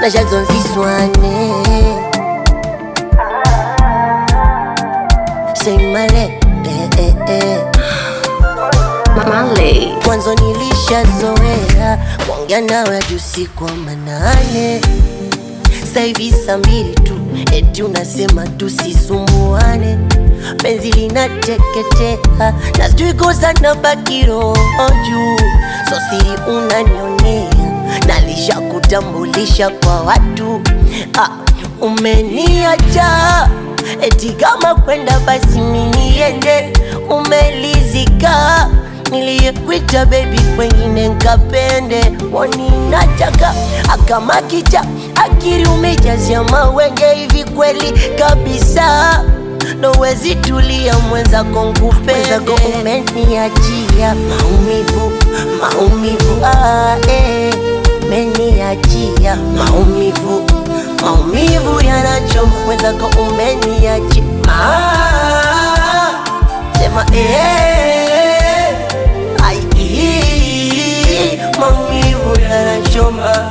na jazonziswane seimale eh, eh, eh. Marley. mwanzo nilishazoea kuongea nawe hadi usiku wa manane saivi saa mbili tu eti unasema tusisumbuane penzi linateketea na sijui kosa na baki roho juu so siri unanionea nalishakutambulisha kwa watu ah, umeniacha eti kama kwenda basi miniende umelizika niliyekuita bebi kwengine nkapende waninataka akamakicha akiri umejazia mawenge hivi kweli kabisa nowezi tulia mwenzako nkupendeko umeniachia maumivu maumivu ah, eh, umeniachia maumivu maumivu yanachoma mwenzako umeniachia ah, sema eh, ai, ii, maumivu yanachoma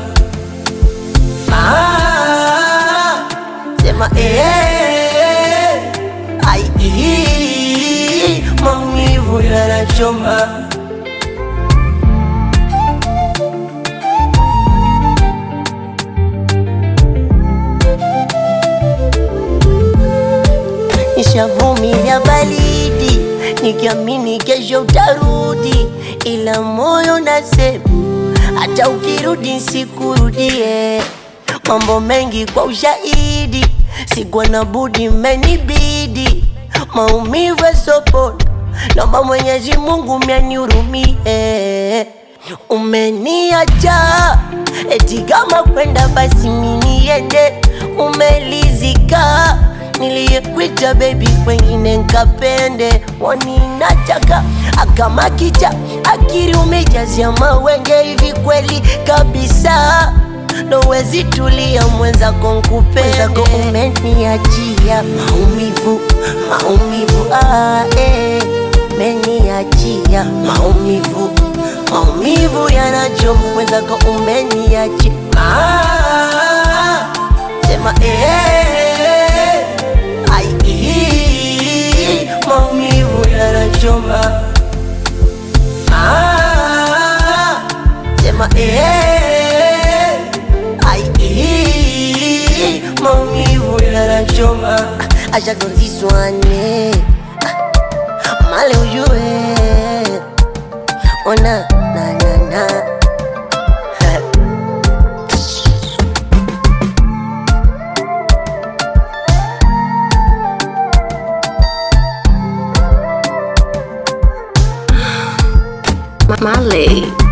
ah, sema eh, ai, ii, maumivu yanachoma nishavumilia baridi nikiamini kesho utarudi, ila moyo nasema hata ukirudi nsikurudie. Mambo mengi kwa ushahidi, sikuwa na budi, menibidi maumivu yasopona. Naomba Mwenyezi Mungu myanihurumie. Umeniacha eti kama kwenda basi miniende, umelizika niliyekuita bebi kwengine nkapende waninataka akamakicha akiri umejazia mawenge hivi kweli kabisa nowezi tulia mwenzako nkupendeko umeniachia maumivu maumivu ah, eh, umeniachia maumivu maumivu yanachoma mwenzako umeniachia ah, sema eh, ai, ii, maumivu yanachoma ah, sema eh, ai, ii, maumivu yanachoma ashazonziswane male ujue ona na na na Marley.